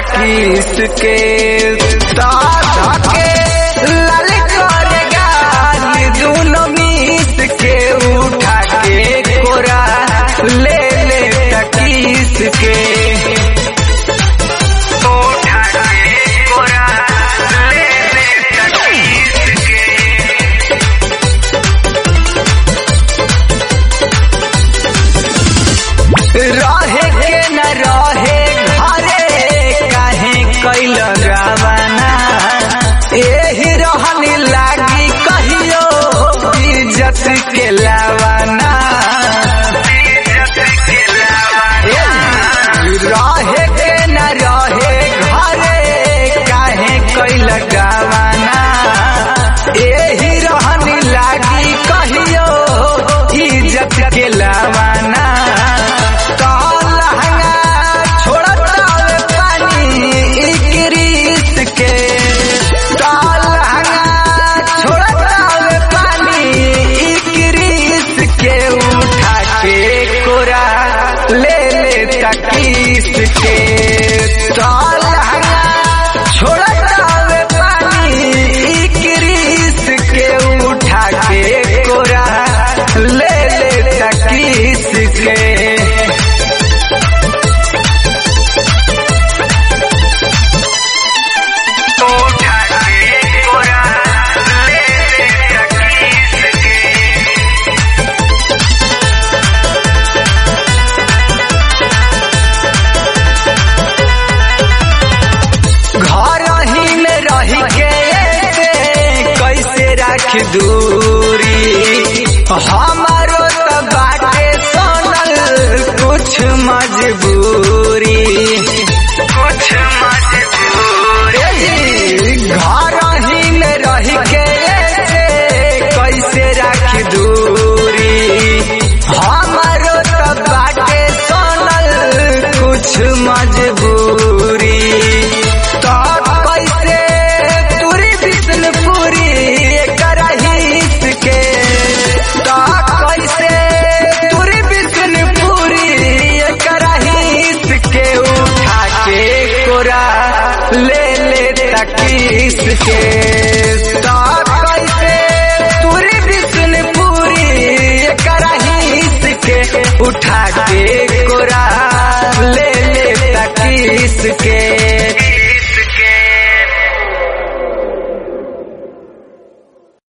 तकीस के साधा के लाल कर गाल दूनो मीस के उठा के कोरा ले ले तकीस के उठा के कोरा ले ले तकीस के रहे के न रहे घरे काहे कैल रावना एही रहनी लागी कहियो इज्जत के लावाना रहे के न रहे घरे काहे कैल गावाना एही रहनी लागी कहियो इज्जत के लावाना ले ले तकीस के छोड़ता पानी इक्रीस के उठा के कोरा ले ले तकीस के उठा के कोरा ले ले तकीस के घर ही में रही के ऐसे कैसे रख दूरी हमारो तो बाटे सोनल कुछ मजबूरी कुछ मजबूरी घर ही में रही के ऐसे कैसे रख दूरी हमारो तो बाटे सोनल कुछ मजबूरी तो कैसे तुरी विष्णुपुरी करहित के तो कैसे तुरी विष्णुपुरी करहित के उठा के कोरा ले ले तकीस के तो कैसे तुरी विष्णुपुरी करहित के उठा के कोरा ले ले तकीस के